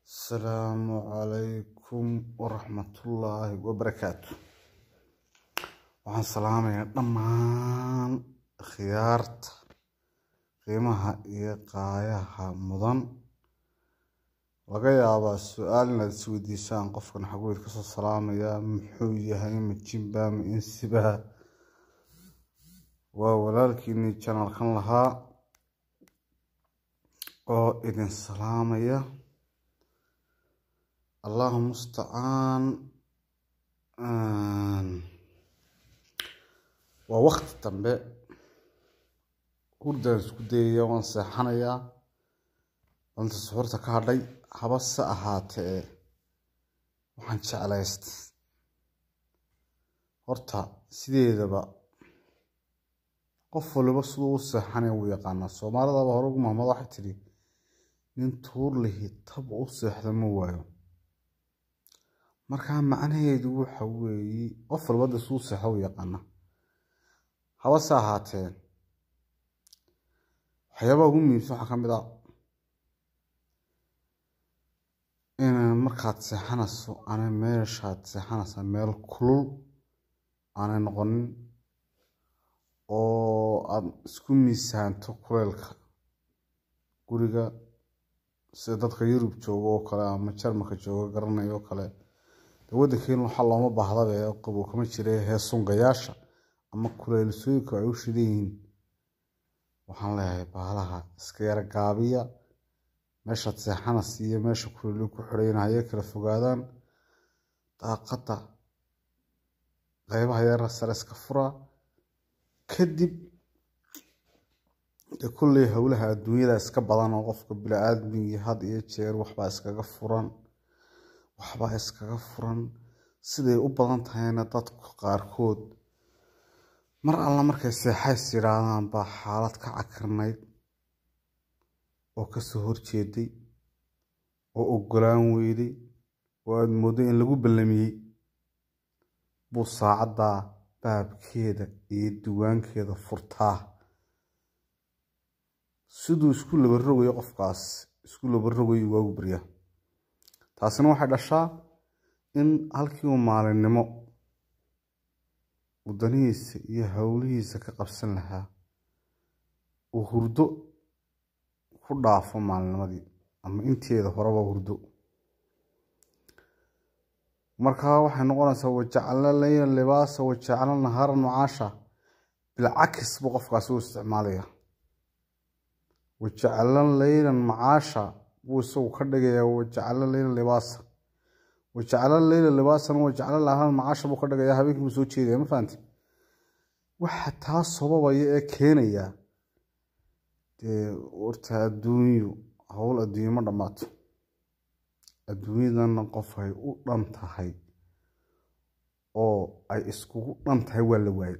asalaamu calaykum waraxmatullaahi wabarakaatu waxaan salaamayaa dhammaan khiyaarta qiimaha iyo qaayaha mudan laga yaabaa su-aal inaad is weydiisaan qofkan xaguweyd kasoo salaamayaa muxuu yahay ma jinba ma insiba waa walaalkiinii janalkan lahaa oo idin salaamaya allahu mustacaan waa wakti dambe hurdaan isku dayaya waan seexanayaa danta suxuurta ka hadhay haba se ahaatee waxaan jeclaystay horta sideedaba qof waliba siduu u seexanaya wuu yaqaanaa soomaalidaba hore ugu mahmad waxay tidhi nin tuur lihi tab u seexda ma waayo markaa macnaheedu waxa weeye qof walba de siduu seexda u yaqaanaa haba se ahaatee waxyaabaha ugu muhiimsan waxaa ka mid a in markaad seexanayso aanay meeshaad seexanaysaa meel kulul aanay noqonin oo aada isku miisaanto kuleylka guriga sida dadka yurub jooga oo kale ama jarmalka jooga garanaya oo kale de waddankeena waxaa looma baahdaba qabow kama jira heesungayaasha ama kuleylisooyinka ay u shidan yihiin waxaan leeyahay baalaha iska yara gaabiya meeshaad seexanas iyo meesha kuleylu ku xidhayn hayay kala fogaadaan daaqadda qeybaha yara sare iska fura kadib de kolley howlaha adduunyada iska badan oo qofka bili-aadmigii had iyo jeer waxbaa iskaga furan waxbaa iskaga furan siday u badan tahayna dadku qaarkood mar alla markay seexays yidhaahdaan baa xaalad ka cakirnayd oo kasoo horjeeday oo ogolaan weyday oo aada mooddo in lagu ballamiyey buu saacaddaa baabkeeda iyo diiwaankeeda furtaa siduu isku labarogayo qofkaas isku labarogayo waagu baryaa taasina waxay dhashaa in halkii uu maalinimo wadanihiisa iyo howlihiisa ka qabsan lahaa uu hurdo ku dhaafo maalinimadii ama inteeda horeba hurdo markaa waxay noqonaysaa wajacalna leyla libaasa wajacalna nahaara macaasha bilcakis buu qofkaasi u isticmaalaya wajacalna leylan macaasha buu isagu ka dhigayaa wajacalna leyla libaasa wajacalna leyla libaasana wajacalna nahaara macaasha buu ka dhigayaa habeenkii buu soo jeedaya ma fahanti waxa taa sababaya ee keenaya dee horta adduunyu howl adduunye ma dhammaato adduunyadana qof ay u dhan tahay oo ay iskugu dhan tahay waa la waayay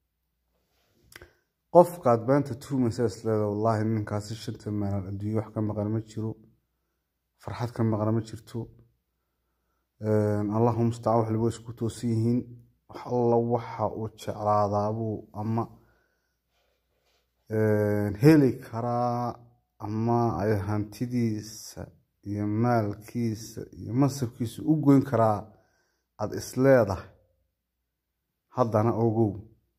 qofkaad maanta tuumaysa isleeda wallaahi ninkaasi shanta maalin adduunye wax ka maqan ma jiro farxad ka maqan ma jirto allahu mustacaan wax liba isku toosan yihiin wax alla waxa uu jeclaadaabuu ama heli karaa ama ay hantidiisa iyo maalkiisa iyo mansabkiisa u goyn karaa aada isleedahay haddana ogow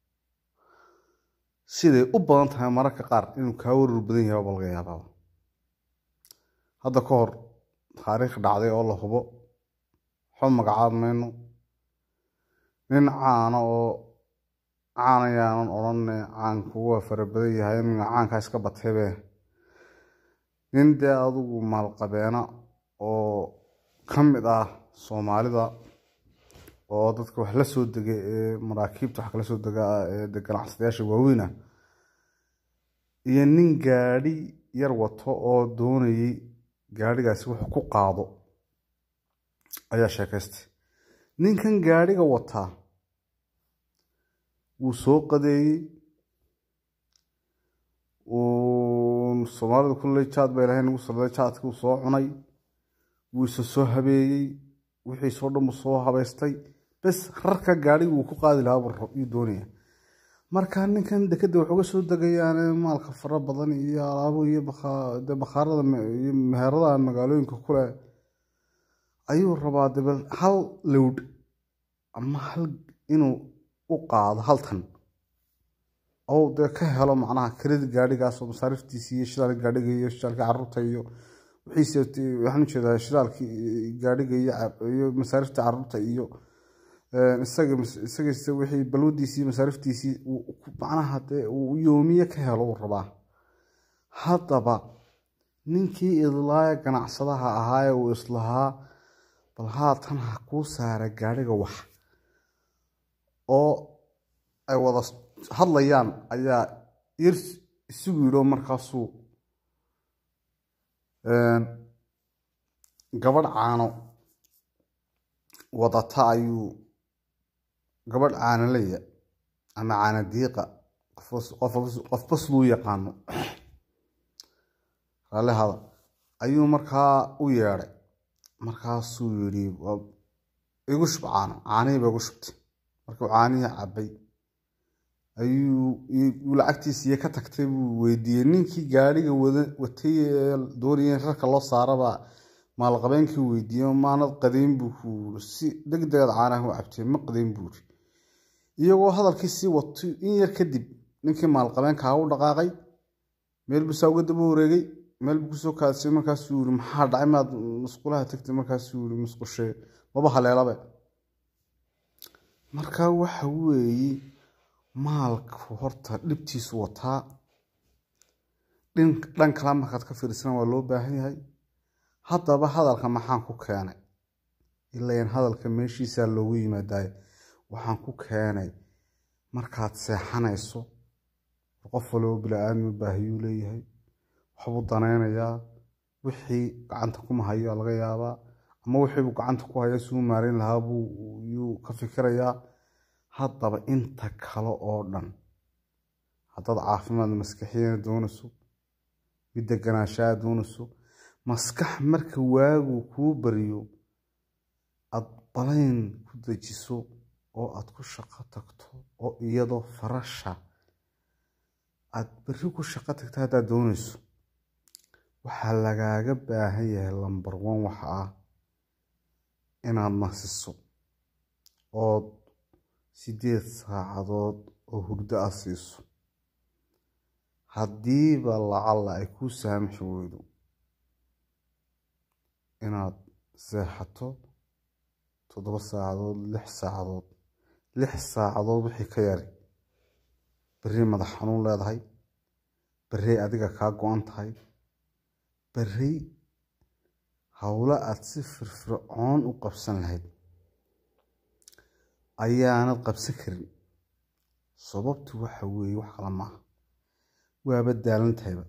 siday u badan tahay mararka qaar inuu kaa warar badan yahay ba laga yaabaaba hadda ka hor taariikh dhacday oo la hubo waxba magacaab mayno nin caana oo caan ayaanan odhanne caanku waa fara badan yahay ninga caankaa iska bataybe nin dee adugu maalqabeena oo ka mid ah soomaalida oo dadka wax la soo dega ee maraakiibta wax kala soo dega ee de ganacsadayaasha waaweyn ah iyo nin gaadhi yar wato oo doonayay gaadhigaasi wax ku qaado ayaa sheekaystay ninkan gaadhiga wataa wuu soo qadeeyey soomaalida kulley jaad bay lahayn nagu salday jaadkii uu soo cunay wuu isa soo habeeyey wixiisoo dhan buu soo habaystay bes rarka gaadhiga wuu ku qaadi lahaa yuu doonaya marka ninkan dekeda waxuga soo degayaane maalka fara badan iyo alaabo iyo bakhaarada iyo meheradaha magaalooyinka kule ayuu rabaa dabe hal lowdh ama hal inuu u qaado hal tan ou dee ka helo macnaha kirada gaadhigaasoo masaariftiisi iyo shidaalka gaadhiga iyo shidaalkii caruurta iyo wixiise waxaan ujeedaa shidaalkii gaadhiga iyo masaarifta caruurta iyo isagise wixii balwadiisii masaariftiisii macnaha dee uu yoomiye ka helo uu rabaa haddaba ninkii idlaaya ganacsadaha ahaa uu islahaa bal haatan ha kuu saara gaadhiga wax oo ay wada hadlayaan ayaa yar isugu yidho markaasuu gabadh caano wadata ayuu gabadh caanaleya ama caana diiqa qofba siduu yaqaano raalihada ayuu markaa u yeedhay markaasuu yidhi igu shub caano caanihii ba igu shubtay markuu caanihii cabay ayuu lacagtiisiiyo ka tagtay buu weydiiyey ninkii gaadhiga watay ee doonaya in rarka loo saaraba maalqabeenkii weydiiyey maanad qadayn buu ku si deg degaad caanaha u cabtay ma qadayn buuri iyagoo hadalkii sii wato in yar kadib ninkii maalqabeenkaa u dhaqaaqay meel buu saa uga daba wareegay meel buu kusoo kaadsay markaasuu yiri maxaa dhacay maad musqulaha tagtay markaasuu yiri musqushee maba haleelabe marka waxa weeye maalku horta dhibtiisu wataa dhan kala markaad ka fiirsana waa loo baahan yahay haddaba hadalka maxaan ku keenay ilain hadalka meeshiisaa loogu yimaadaay waxaan ku keenay markaad seexanayso qof waloo bila-aadmi baahiyuu leeyahay waxbuu danaynayaa wixii gacanta kuma hayo laga yaabaa ama wixiibuu gacanta ku haya suu maareyn lahaa buu yuu ka fikirayaa haddaba inta kale oo dhan haddaad caafimaad maskaxiyana doonayso mid deganaanshaa doonayso maskax marka waagu kuu bariyo aad balayn ku dejiso oo aad ku shaqo tagto oo iyadoo farasha aad berri ku shaqo tagto haddaad doonayso waxaa lagaaga baahan yahay lambar one waxa ah inaad nasiso ood sideed saacadood oo hurdo ah siiso haddiiba lacalla ay kuu saamaxi weydo inaad seexato toddoba saacadood lix saacadood lix saacadood wixii ka yari berri madax xanuun leedahay berrey adiga kaa go-an tahay berri howlo aad si firfircoon u qabsan lahayd ayaanad qabsan karin sababtu waxa weeye wax kale maaha waaba daalan tahayba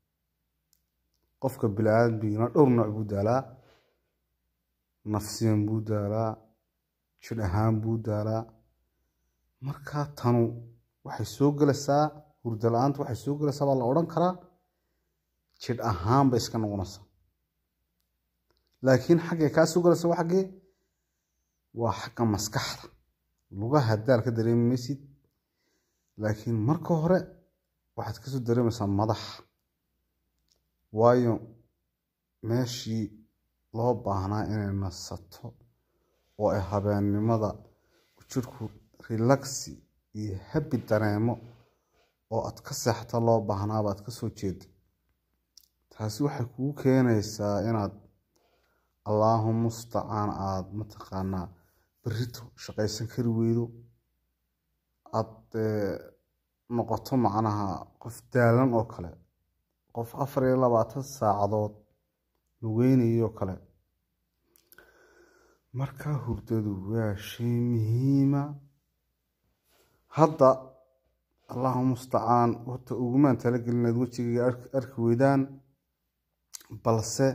qofka bili-aadmigina dhowr nooc buu daalaa nafsiyan buu daalaa jidh ahaan buu daalaa markaa tanu waxay soo gelaysaa hurdo la-aanta waxay soo gelaysaa baa la odhan karaa jidh ahaan bay iska noqonaysaa laakiin xaggay kaa soo gelaysa waa xaggee waa xagga maskaxda lugaha daal ka dareemi maysid laakiin marka hore waxaad kasoo dareemaysaa madaxa waayo meeshii loo baahnaa inay nasato oo ay habeennimada jirku relaxi iyo habi dareemo oo aad ka seexato loo baahnaaba aad kasoo jeeda taasi waxay kugu keenaysaa inaad allaahu mustacaan aada mataqaanaa berrito shaqaysan kari weydo aada noqoto macnaha qof daalan oo kale qof afar iyo labaatan saacadood lugeynayoo kale markaa hurdadu waa shay muhiima hadda allahu mustacaan horta ugumaan talagelin inaad wejigayga arki weydaan balse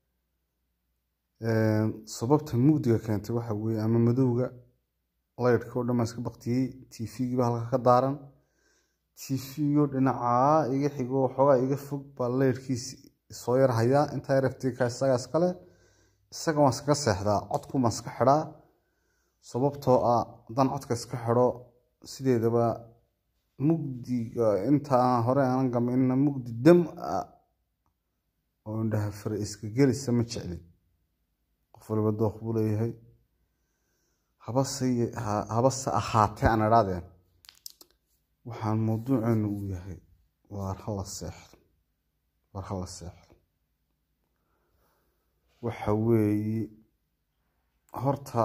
sababta mugdiga keentay waxa weeye ama madowga laydhka oo dhan baan iska baktiyey tv-giiba halka ka daaran tv-go dhinacaa iga xigo waxoogaa iga fog baa laydhkiisi soo yar hayaa intaa yaraftika isagaa iskale isaga waan iskaga seexdaa codku baan iska xidhaa sababtoo ah haddaan codka iska xidho sideedaba mugdiga intaa hore aanan gamayna mugdi dam ah oo indhaha fare iska gelisa ma jeclin qof waliba dooq buu leeyahay habase habase ahaatee aan idhahdeen waxaan mawduuceenu uu yahay waar hala seexdo waar hala seexdo waxa weeye horta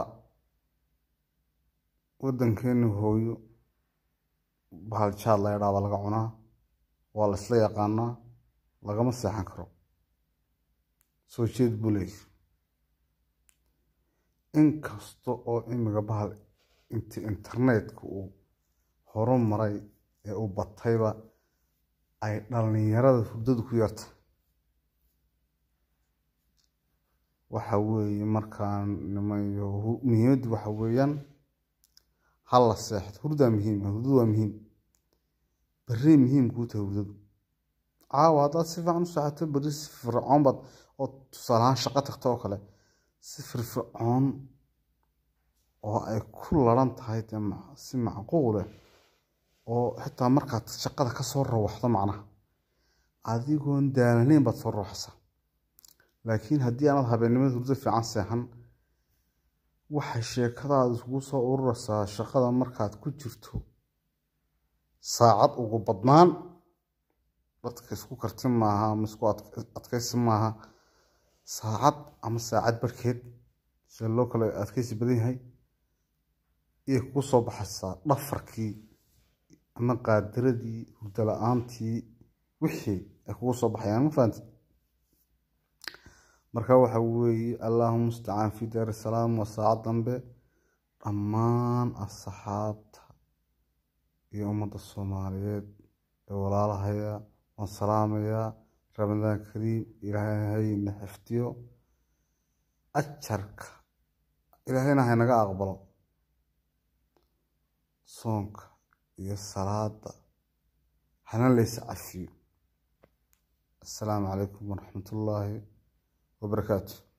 waddankeenu hooyo bahal jaad la idhaaba laga cunaa waa la isla yaqaanaa lagama seexan karo soo jeed buu leeyahy inkasta oo imiga bahal inti internetka uu horu maray ee uu batayba ay dhalinyarada hurdadu ku yarta waxa weeye markaan nimayo muhiimaddu waxa weeyaan hala seexdo hurdaa muhiim hurdadu waa muhiim berrey muhiim kuu tahay hurdadu caawa haddaad si fiican u seexato berri si fircoon baad oo tusaale ahaan shaqo tagto oo kale si firfircoon oo ay ku laran tahay dee si macquuleh oo xitaa markaad shaqada ka soo rawaxdo macnaha adigoon daalanayn baad soo rawaxsaa laakiin haddii aanad habeennimada hurdo fiican seexan waxay sheekadaada isugu soo ururaysaa shaqada markaad ku jirto saacad ugu badnaan dadka isku karti maaha ama isku adkaysi maaha saacad ama saacad barhkeed sida loo kale adkaysi badan yahay iyay kugu soo baxaysaa dhafarkii ama qaadiradii hurdo la-aantii wixii ay kugu soo baxayaan ma fahanti marka waxa weeye allahuma mustacaan fi daari salaam waa saacad dambe dhammaan asxaabta iyo ummadda soomaaliyeed ee walaalahaya waan salaamayaa ramadaan kariim ilaahayna xifdiyo ajarka ilaahayna haynaga aqbalo soonka iyo salaada hana laysa cafiyo assalaamu calaykum waraxmat ullaahi wabarakaatu